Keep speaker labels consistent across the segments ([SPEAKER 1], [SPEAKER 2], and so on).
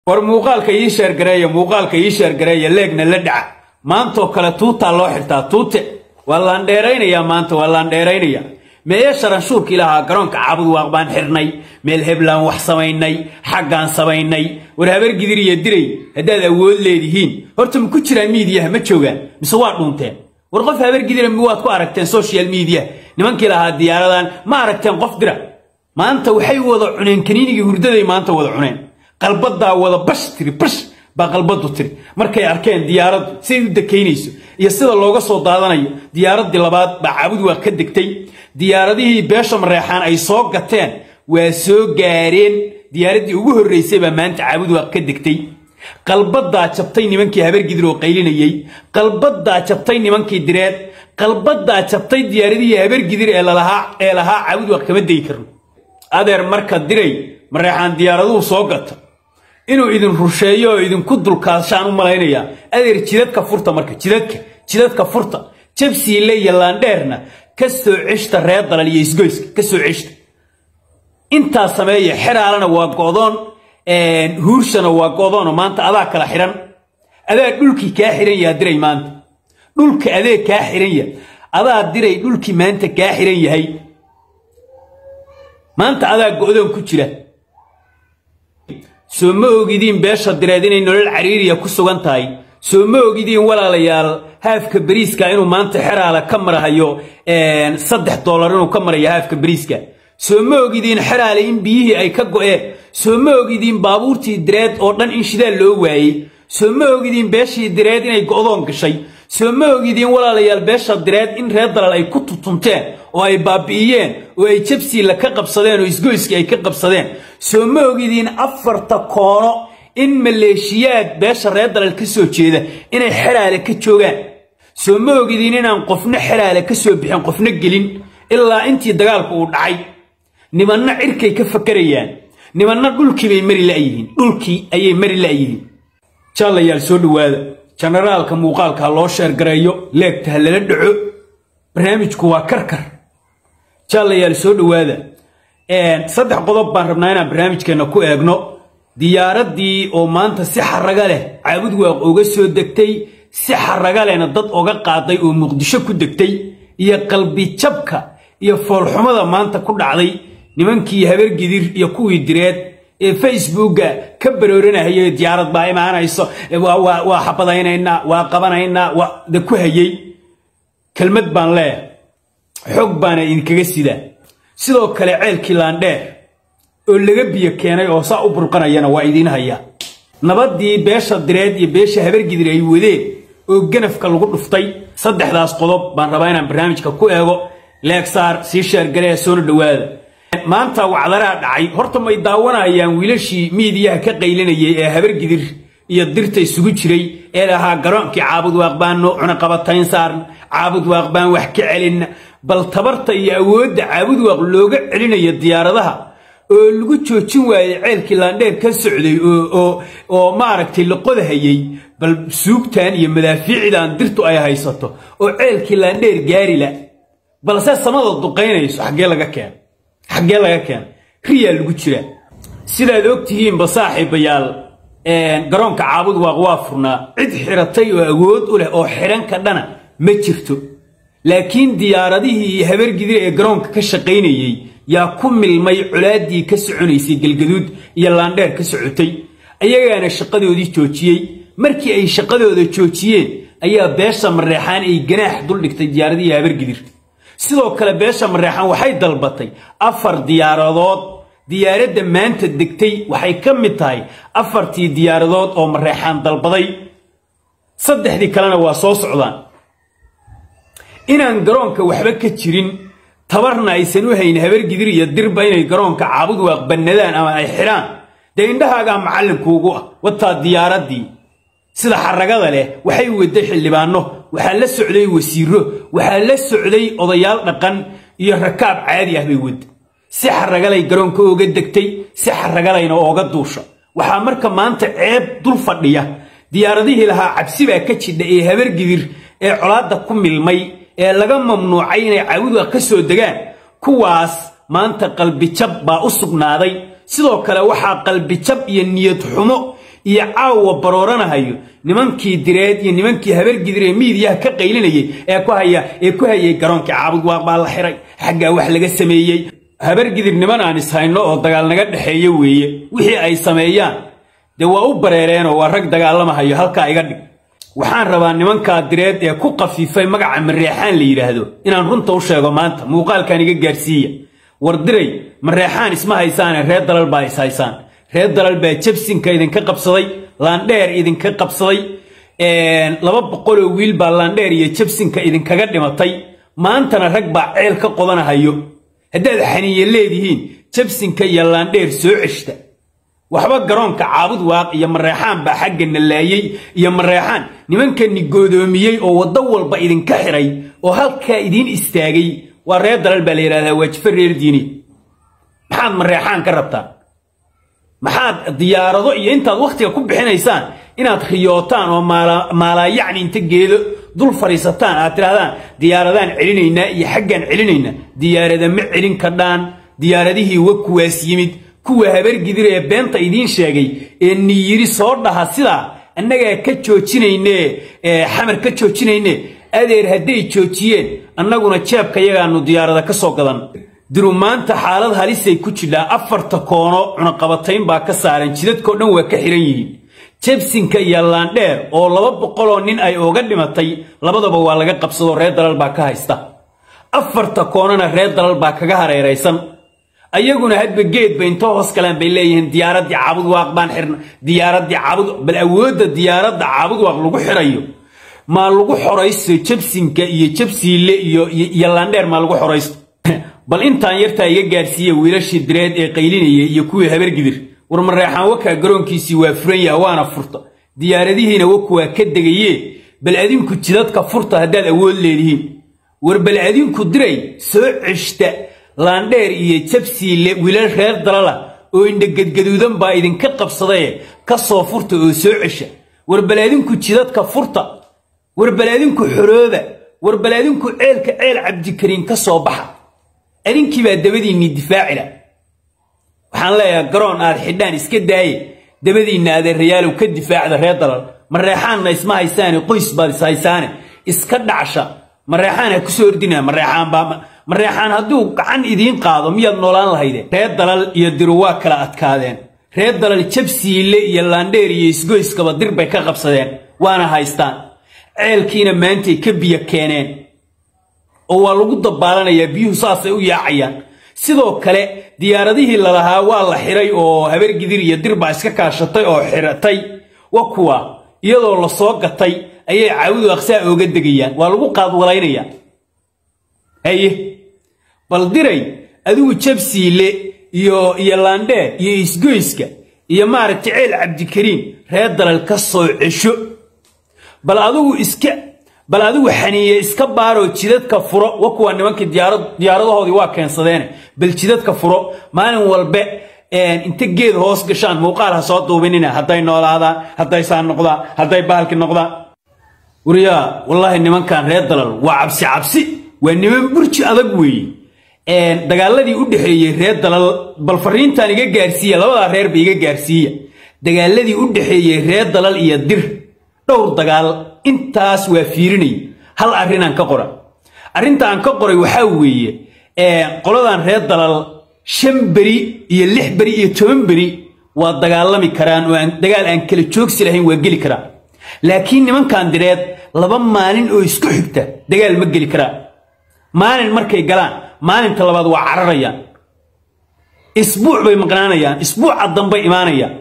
[SPEAKER 1] war muuqaalka ii sheergareeya muuqaalka ii sheergareeya leegna la dhaca maantoo kale tuutaa loo xirtaa tuute waa laandheeraynayaa maanta waa laandheeraynaya meeye sharanshuurkii lahaa garoonka caabud waaq baan xirnay meel heblaan wax samaynay xaggaan samaynay war habar gidir iyo diray haddaad awood leedihiin horta ma ku jiraan miidiyaha ma joogaan mise waa dhuunteen war qof habar gidira mi waad ku aragteen social media nimankii lahaa diyaaradan ma aragteen qof dira maanta waxay wada cuneen kaniinigii hurdaday maanta wada cuneen qalbadaa wada bash tiri bash baa qalbadu tiri markay arkeen diyaaraddu siday u dekaynayso iyo sida looga soo daadanayo diyaaraddii labaad baa caabud waa ka degtay diyaaradihii beesha mareexaan ay soo gateen waa soo gaareen diyaaraddii ugu horraysay baa maanta caabud waa ka degtay qalbadaa jabtay nimankii habargidir oo qaylinayey qalbadaa jabtay nimankii direed qalbadaa jabtay diyaaradihii habargidir ee lalahaa ee lahaa caabud waa kama degi karno adeer marka diray mareexaan diyaaraduhu soo gata inuu idin rusheeyo oo idinku dulkaashaan u malaynayaa adeer jidadka furta marka jidadka jidadka furta jabsiile iyo laandheerna ka soo ceshta reer dalal iyo isgoyska ka soo ceshta intaa sameeya xeraalana waa go'doon huurshana waa go'doonoo maanta adaa kala xidhan adaa dhulkii kaa xidhan yaha diray maanta dhulka adee kaa xidhan yaha adaa diray dhulkii maanta kaa xidhan yahay maanta adaa go'doon ku jira soo ma ogidiin beesha direed inay nolol cariiriya ku sugan tahay soo ma ogidiin walaalayaal haafka beriiska inuu maanta xeraala ka marahayo saddex doolar inuu ka marayo haafka beriiska soo ma ogidiin xeraale in biyihii ay ka go'een soo ma ogidiin baabuurtii direed oo dhan in shidaal loo waayey soo ma ogidiin beeshii direed inay go'doon gashay soo ma ogidiin walaalayaal beesha direed in reer dalal ay ku tutunteen oo ay baabi'iyeen oo ay jabsiila ka qabsadeen oo isgoyskii ay ka qabsadeen soo ma ogidiin afarta koono in maleeshiyaad beesha reer dalal ka soo jeeda inay xeraale ka joogaan soo ma ogidiin inaan qofna xeraale ka soo bixin qofna gelin ilaa intii dagaalku uu dhacay nimanna cirkay ka fakarayaan nimanna dhulkii bay mari la'yihiin dhulkii ayay mari la'yihiin jaalayaal soo dhowaada jenaraalka muuqaalka ha loo sheergareeyo leegta ha lala dhaco barnaamijku waa karkar jaalayaal soo dhowaada saddex qodob baan rabnaa inaan barnaamijkeenna ku eegno diyaaraddii oo maanta si xaraga leh caabud waaq oga soo degtay si xaraga lehna dad oga qaaday oo muqdisho ku degtay iyo qalbijabka iyo foolxumada maanta ku dhacday nimankii habargidir iyo kuwii direed ee facebooka ka barooranahayay diyaarad baa imaanayso waa xabadaynaynaa waa qabanaynaa de ku hayey kelmad baan leeyahay xog baana idinkaga sidaa sidoo kale ceelkii laandheer oo laga biyo keenay oo saa u burqanayana waa idiin hayaa nabaddii beesha direed iyo beesha habargidir ay wadeen oo ganafka lagu dhuftay saddexdaas qodob baan rabaa inaan barnaamijka ku eego leegsaar sii sheergaree soona dhowaada maanta wacdaraha dhacay horta may daawanayaan wiilashii miidiyaha ka qaylinayay ee habargidir iyo dirta isugu jiray ee lahaa garoonkii caabud waaq baanno cunaqabatayn saarna caabud waaq baan wax ka celinna bal tabarta iyo awoodda caabud waaq looga celinayo diyaaradaha oo lagu joojin waayey ceelkii laandheer ka socday oo maaragtay la qodahayey bal suugtan iyo madaafiicdan dirtu ay haysato oo ceelkii laandheer gaarila balse samada duqaynayso xaggee laga keena xaggee laga keena riyaa lagu jiraa sidaad og tihiinba saaxiibayaal garoonka caabud waaq waa furnaa cid xiratay oo awood u leh oo xidhan ka dhana ma jirto laakiin diyaaradihii iyo habargidir ee garoonka ka shaqaynayey yaa ku milmay colaaddii ka soconaysay galgaduud iyo laandheer ka socotay ayagaana shaqadoodii joojiyey markii ay shaqadooda joojiyeen ayaa beesha mareexaan ay ganaax duldhigtay diyaaradihii habargidir sidoo kale beesha mareexaan waxay dalbatay afar diyaaradood diyaaradda maanta degtay waxay ka mid tahay afartii diyaaradood oo mareexaan dalbaday saddexdii kalena waa soo socdaan inaan garoonka waxba ka jirin tabarna aysan u hayn habargidir iyo dirba inay garoonka caabud waaq bannadaan ama ay xidhaan dee indhahaagaa macallinkuugu ah wataa diyaaraddii sida xaragada leh waxay waday xildhibaanno waxaa la socday wasiiro waxaa la socday odayaal dhaqan iyo rakaab caadi ah bay wada si xaragalay garoonka ooga degtay si xaragalayna ooga duusha waxaa marka maanta ceeb dul fadhiya diyaaradihii lahaa cabsi baa ka jidha ee habargidir ee colaadda ku milmay ee laga mamnuucay inay caawidwa ka soo degaan kuwaas maanta qalbijab baa u sugnaaday sidoo kale waxaa qalbijab iyo niyad xumo iyo caawa barooranahayo nimankii direed iyo nimankii habargidir ee miidiyaha ka qaylinayay ee ku haya ee ku hayay garoonkii caabud waaq baa la xiray xaggaa wax laga sameeyey habargidir niman aan ishayno oo dagaal naga dhexeeya weeye wixii ay sameeyaan dee waa u bareereenoo waa rag dagaalamahayo halkaa iga dhig waxaan rabaa nimankaa direed ee ku qafiifay magaca mareexaan la yidhaahdo inaan runta u sheego maanta muuqaalkan iga gaarsiiya war diray mareexaan isma haysaane reer dalal baa is haysaan reer dalal baa jabsinka idinka qabsaday laandheer idinka qabsaday laba boqoloo wiil baa laandheer iyo jabsinka idinkaga dhimatay maantana rag baa ceel ka qodanahayo haddaad xaniye leedihiin jabsinka iyo laandheer soo ceshta waxba garoonka caabud waaq iyo mareexaan baa xagga nalaayey iyo mareexaan nimankani goodoomiyey oo waddo walba idinka xiray oo halkaa idiin istaagay waa reer dalal baa la yidhahdaa waajife reer diini maxaad mareexaan ka rabtaan maxaad diyaarado iyo intaad wakhtiga ku bixinaysaan inaad riyootaan oo maalaayacni inta geedo dul fadhiisataan aad tidhahdaan diyaaradaan celinaynaa iyo xaggaan celinaynaa diyaarada ma celin kadhaan diyaaradihii wa kuwaas yimid kuwa habargidir ee beenta idiin sheegay ee niyiri soo dhaha sidaa annagaa ka joojinayne xamar ka joojinayne adeer hadday joojiyeen annaguna jeebka yagaannu diyaarada ka soo gadan diru maanta xaalad halisay ku jidhaa afarta koono cunaqabatayn baa ka saaran jidadkao dhan waa ka xihan yihiin jebsinka iyo laandheer oo laba boqoloo nin ay ooga dhimatay labadaba waa laga qabsadoo reer dalal baa ka haysta afarta koonona reer dalal baa kaga hareeraysan ayaguna hadba geedba intoo hoos galaan bay leeyihiin diyaaraddii caabud waaq baan xirna diyaaraddii caabud bal awoodda diyaaradda caabud waaq lagu xirayo maa lagu xoraysto jabsinka iyo jabsiile iyo iyo laandheer maa lagu xoraysto bal intaan yartaa iga gaarsiiya wiilashii direed ee qaylinaya iyo kuwii habargidir war mareexaan wakaa garoonkiisii waa furan yaha waana furta diyaaradihiina waku waa ka degayee bal adinku jidadka furta haddaad awood leedihiin war bal adinku diray soo ceshta laandheer iyo jabsiile wiilal reer dalala oo indhagadgaduudan baa idinka qabsadaye ka soo furta oo soo cesha war bal adinku jidadka furta war bal adinku xorooba war bal adinku ceelka ceel cabdikariin ka soo baxa adinkii baa dabadiinnii difaacila waxaan leeyahay garoon aad xidhaan iska daaye dabadiinna adeerayaalow ka difaacda reer dalal mareexaanna isma haysaane qoys baad is haysaane iska dhacsha mareexaan ha kusoo ordina mareexaan baa mareexaan hadduu gacan idiin qaado miyaad noolaan lahayde reer dalal iyo diru waa kala adkaadeen reer dalal jabsiile iyo laandheer iyo isgoyskaba dir bay ka qabsadeen waana haystaan ceelkiina maantay ka biyo keeneen oo waa lagu dabaalanayaa biyuhu saasay u yaacayaan sidoo kale diyaaradihii lalahaa waa la xiray oo habargidir iyo dir baa iska kaashatay oo xiratay wa kuwa iyadoo la soo gatay ayay caawidu aqsaa ooga degayaan waa lagu qaadwalaynayaa haye bal diray adigu jabsiile iyo iyo laandheer iyo isgoyska iyo maaragtay ceel cabdikariin reer dalal ka soo cesho bal adigu iska bal adigu xaniiye iska baaroo jidadka furo wa kuwa nimankii diyaaradahoodii waa keensadeene bal jidadka furo maalin walbe inta geed hoos gashaan muuqaal ha soo duubinina hadday noolaadaan hadday saan noqdaan hadday bahalki noqdaan wariyaa wallaahi nimankan reer dalal waa cabsi cabsi waa niman burji adag weeye dagaaladii u dhexeeyey reer dalal bal fariintan iga gaarsiiya labadaa reerba iga gaarsiiya dagaaladii u dhexeeyey reer dalal iyo dir dhowr dagaal intaas waa fiirinay hal arrinaan ka qora arrinta aan ka qoray waxaa weeye qoladan reer dalal shan beri iyo lix beri iyo toban beri waa dagaalami karaan oo dagaal aan kala joogsi lahayn waa geli karaan laakiin nimankan direed laba maalin oo isku xigta dagaal ma geli karaan maalin markay galaan maalinta labaad waa cararayaan isbuuc bay maqnaanayaan isbuuca dambay imaanayaan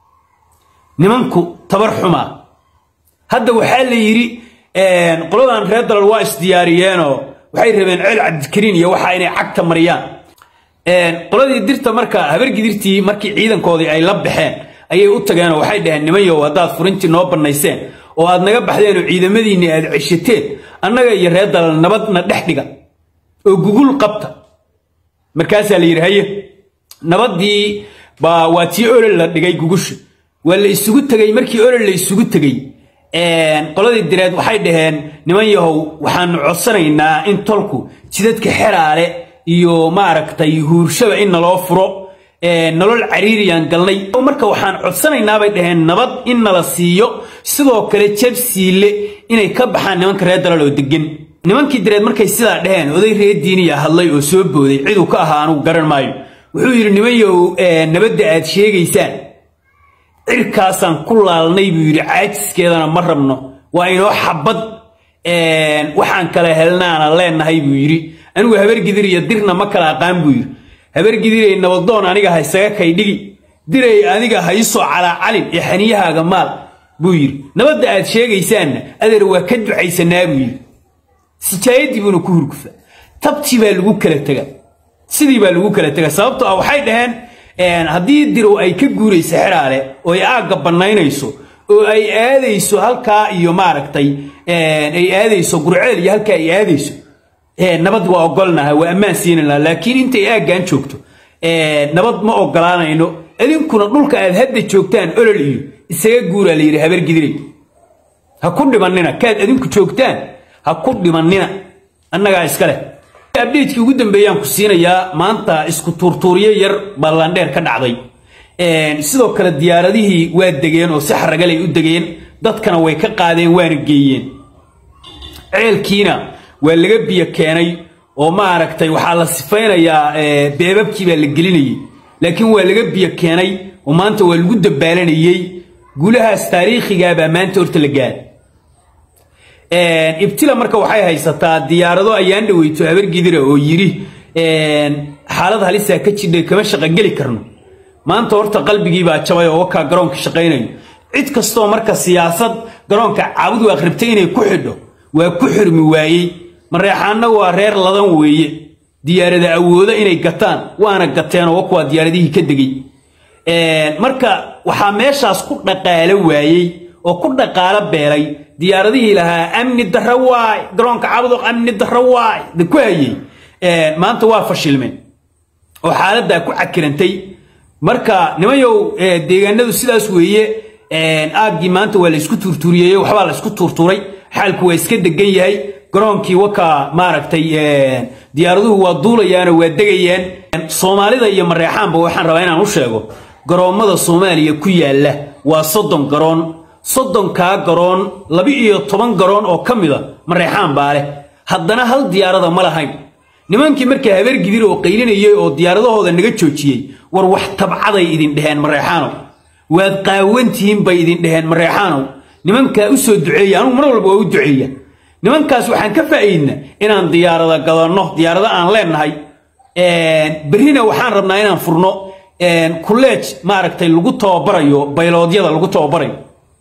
[SPEAKER 1] nimanku tabar xumaa hadda waxaa la yidhi qoladan reer dalal waa isdiyaariyeenoo waxay rabeen ceel cabdikariin iyo waxa inay cagta mariyaan qoladii dirta marka habargidirtii markii ciidankoodii ay la baxeen ayay u tageenoo waxay dhaheen nimanyow haddaad furintii noo bannayseen oo aad naga baxdeen oo ciidamadiinni aad ceshateen annaga iyo reer dalal nabadna dhex dhiga oo gugul qabta markaasaa la yidhi haye nabaddii baa waa tii olol la dhigay gugusha waa la isugu tegey markii olol la isugu tegey qoladii direed waxay dhaheen niman yahow waxaanu codsanaynaa in tolku jidadka xeraale iyo maaragtay huurshaba in naloo furo nolol cariiriyaan galnay marka waxaan codsanaynaa bay dhaheen nabad in nala siiyo sidoo kale jabsiile inay ka baxaan nimanka reer dalal oo degan nimankii dareed markay sidaa dhaheen oday reer diiniya hadlay oo soo booday ciduu ka ahaa anugu garan maayo wuxuu yidhi nimanyow nabadda aad sheegaysaan cirkaasaan ku laalnay buu yidhi caajiskeedana ma rabno waa inoo xabad waxaan kala helnaana leenahay buu yidhi anigu habargidir iyo dirna ma kala aqaan buu yidhi habargidiray nabadoon aniga ha isaga kaydhigi diray adiga ha isoo calaacalin ee xaniyahaaga maal buu yidhi nabadda aad sheegaysaanna adeer waa ka ducaysanaa buu yidhi sijaayadii buuna ku hurgufa tabtii baa lagu kala tega sidii baa lagu kala tega sababtoo ah waxay dhaheen haddii dirow ay ka guurayso xeraale oo ay aagga bannaynayso oo ay aadayso halkaa iyo maaragtay ay aadayso gurceel iyo halkaa ay aadayso nabad waa ogolnaha waa ammaan siinayna laakiin intay aaggan joogto nabad ma ogolaanayno idinkuna dhulka aad hadda joogtaan olol iyo isaga guuraa la yidhi habargidiray ha ku dhimannina kaad adinku joogtaan ha ku dhimannina annagaa iska leh abdheedkii ugu dambeeyaan ku siinayaa maanta isku tuurtuuryo yar ballandheer ka dhacday sidoo kale diyaaradihii waa degeen oo si xaragalay u degeen dadkana way ka qaadeen waana geeyeen ceelkiina waa laga biyo keenay oo maaragtay waxaa la sifaynayaa beebabkii baa la gelinayay laakiin waa laga biyo keenay oo maanta waa lagu dabaalanayey guulahaas taariikhigaabaa maanta horta la gaara ibtila marka waxay haysataa diyaarado ayaan dhaweyto habargidira oo yidhi xaalad halisaa ka jidhay kama shaqogeli karno maanta horta qalbigiibaa jabay oo wakaa garoonka shaqaynayo cid kastoo marka siyaasad garoonka caabud waa rabtay inay ku xidho waa ku xirmi waayey mareexaanna waa reer ladan weeye diyaarada awooda inay gataan waana gateenoo wakuwaa diyaaradihii ka degey marka waxaa meeshaas ku dhaqaalo waayey oo ku dhaqaalo beelay diyaaradihii lahaa amni darro waay garoonka cabuduq amni darro waay da ku hayey maanta waa fashilmeen oo xaaladdaa ku cakirantay marka nimanyow deegaanadu sidaas weeye aaggii maanta waa la isku tuurtuuriyey waxbaa la isku tuurtuuray xaalku waa iska degan yahay garoonkii wakaa maaragtay diyaaraduhu waa duulayaanoo waa degayaan soomaalida iyo mareexaanba waxaan rabaa inaan u sheego garoommada soomaaliya ku yaalla waa soddon garoon soddonkaa garoon laba-iyo toban garoon oo ka mida mareexaan baa leh haddana hal diyaarada ma lahayn nimankii markaa habargidir oo qaylinayay oo diyaaradahooda naga joojiyey war wax tabcaday idin dheheen mareexaanow waad qaawantihiin bay idin dheheen mareexaanow nimankaa u soo duceeya anugu mar walba waa u duceeya nimankaas waxaan ka faa'iidna inaan diyaarada gadanno diyaarado aan leenahay berrina waxaan rabnaa inaan furno kulleej maaragtay lagu tababarayo bayloodyada lagu tababarayo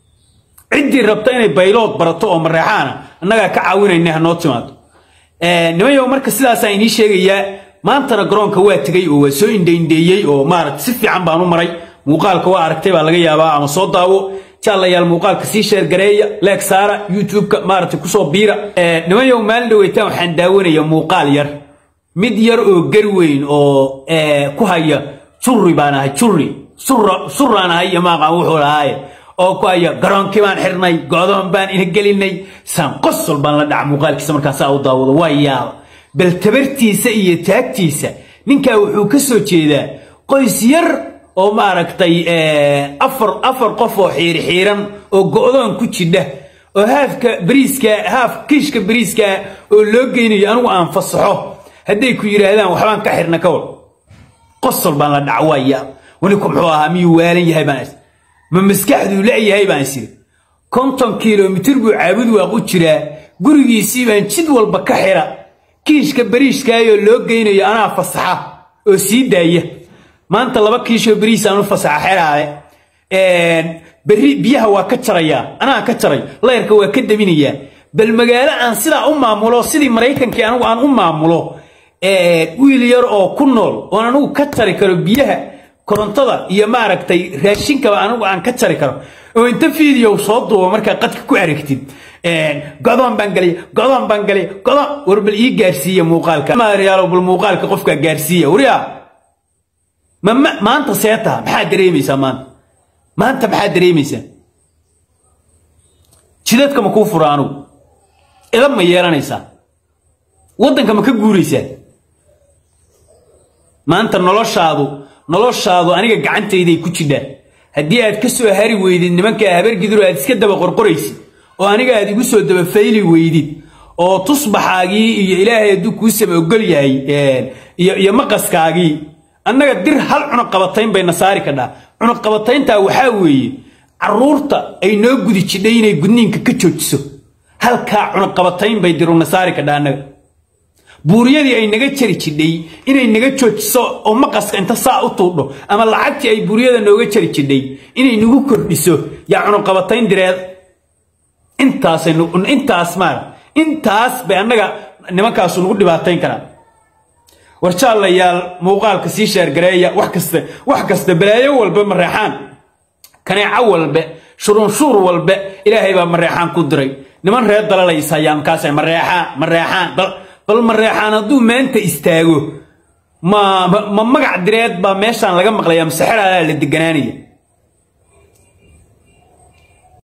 [SPEAKER 1] ciddii rabta inay baylood barato oo mareexaana annagaa ka caawinayna hanoo timaado nimanyow marka sidaasaan inii sheegayaa maantana garoonka waa tegey oo waa soo indhaindheeyey oo maaragta si fiican baan u maray muuqaalka waa aragtay baa laga yaabaa ama soo daawo jaalayaal muuqaalka sii sheergareeya leeg saara youtube-ka maaragtay kusoo biira nimanyow maalin dhaweytaan waxaan daawanaya muuqaal yar mid yar oo gar weyn oo ku haya jurri baan ahay jurri surraan ahay iyo maaqaan wuxuu lahaaye oo ku haya garoonkii baan xirnay go'doon baan ina gelinay saan qosol baan la dhaca muuqaalkiisa markaan saa u daawado waa yaaba bal tabartiisa iyo taagtiisa ninkaa wuxuu ka soo jeedaa qoys yar oo maaragtay afar afar qof oo xiiri xiiran oo go'doon ku jidha oo haafka bariiska haaf kiishka bariiska oo loo geynayo anigu aan fasaxo hadday ku yidhaahdaan waxbaan ka xirna ka war qosol baan la dhaca waa yaab waninku muxuu ahaa miyuu waalan yahay baan is ma maskaxduu leeyahay baan isiri konton kilomitir buu caabud waaq u jiraa gurigiisii baan jid walba ka xira kiishka bariiskaayoo loo geynayo anaa fasaxa oo sii daaya maanta laba kiishoo bariis aan u fasaxa xeraale berri biyaha waa ka jarayaa anaa ka jaray layrka waa ka daminayaa bal magaalo aan sidaa u maamulo sidii maraykankii anigu aan u maamulo wiil yar oo ku nool oon anigu ka jari karo biyaha korontada iyo maaragtay raashinkaba anigu aan ka jari karo oo inta fiidiyow soo duubo markaa qadka ku aragtid godoon baan galay godoon baan galay godoon war bal ii gaarsiiya muuqaalka maaryaalo bal muuqaalka qofka gaarsiiya wariya ma maanta seeta maxaa dareemaysaa maanta maanta maxaa dareemaysaa jidadka ma kuu fura anugu idab ma yeelanaysaa waddanka ma ka guuraysaa maanta noloshaadu noloshaadu aniga gacantayday ku jidhaa haddii aad ka soo hari weydid nimankaa habargidiro aad iska daba qorqoraysid oo aniga aad igu soo daba fayli weydid oo tusbaxaagii iyo ilaahay hadduu kuu sama ogol yahay iyo maqaskaagii annaga dir hal cunuqabatayn bayna saari kadhaa cunuqabatayntaa waxaa weeye carruurta ay noo gudi jidhay inay gudniinka ka joojiso halkaa cunuqabatayn bay diruna saari kadhaa annaga buuriyadii ay naga jari jidhay inay naga joojiso oo maqaska inta saa u tuudho ama lacagtii ay buuriyada nooga jari jidhay inay nagu kordhiso yaa cunuqabatayn direed intaas maar intaas bay annaga nimankaasu nagu dhibaatayn karaan war jaalayaal muuqaalka sii sheergareeya wax kasta wax kasta balaayo walba mareexaan kaneeco walbe shurunshuur walbe ilaahay baa mareexaan ku diray niman reer dalalaysa ayaa markaasa mareexaan mareexaan bal mareexaan hadduu maanta istaago ma ma magac direed baa meeshaan laga maqlayaa masexeraalaa la deganaanaya